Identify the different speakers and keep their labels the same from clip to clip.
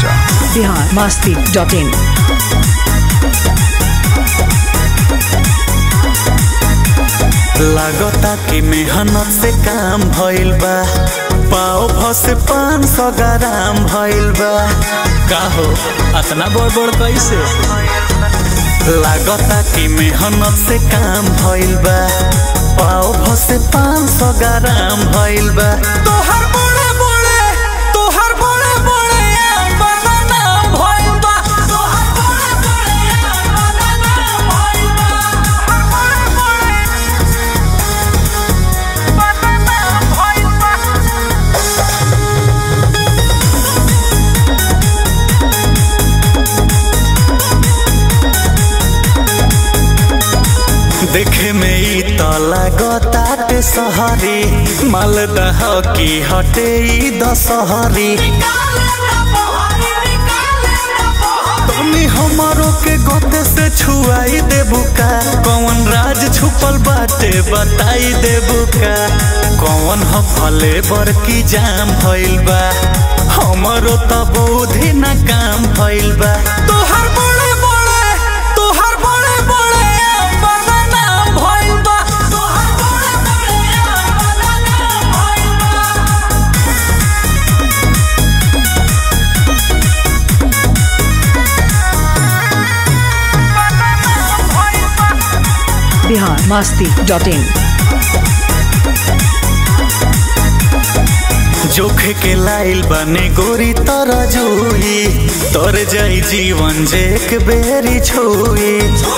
Speaker 1: Bihar Masti dot in
Speaker 2: लागता कि मेहनत से काम भइल बा पाव भ से पाँच सौ ग्राम भइल बा
Speaker 3: का हो अतना बड़ बड़ कैसे
Speaker 2: लागता कि मेहनत से काम भइल बा पाव भ से पाँच सौ ग्राम भइल बा तोहर बड़े बड़े तोहर बड़े बड़े बदनाम भइल बा तोहर बड़े बड़े बदनाम भइल बा बड़े बड़े बदनाम भइल बा देखे में ई त लागताटे सहरी मालदह की हटे ई दशहरी तनी हमारो के गोते से छुआई देबू का कौन राज छुपल बाटे बताई देबू का कौन ह फले बर की जाम भइल बा हमरो त बुद्धि न काम भइल बा तोहर बड़े बड़े तोहर बड़े बड़े बदनाम भइल बा तोहर बड़े बड़े बदनाम भइल बा
Speaker 1: बिहार मस्ती डॉट इन
Speaker 2: जोखे के लाइल बने गोरी तर जुई तर जाई जीवन जे एक बेरी छुई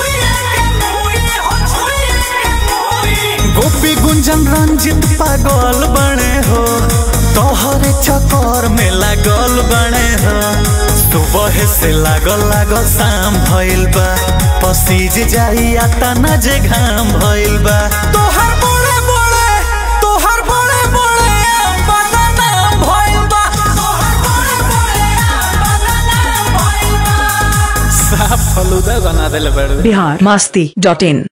Speaker 2: गोपी गुंजन रंजित पागल बने हो तोहरे चक्कर में लागल बने हो सुबह से लागल लागल शाम भइल बा पसीज जाई आता न जे घाम भइल बा तोहर बड़े बड़े तोहर बड़े बड़े बदनाम भइल बा तोहर बड़े बड़े बदनाम भइल बा
Speaker 3: साफ फलूदा बना देले बड़
Speaker 1: बिहार मस्ती डॉट इन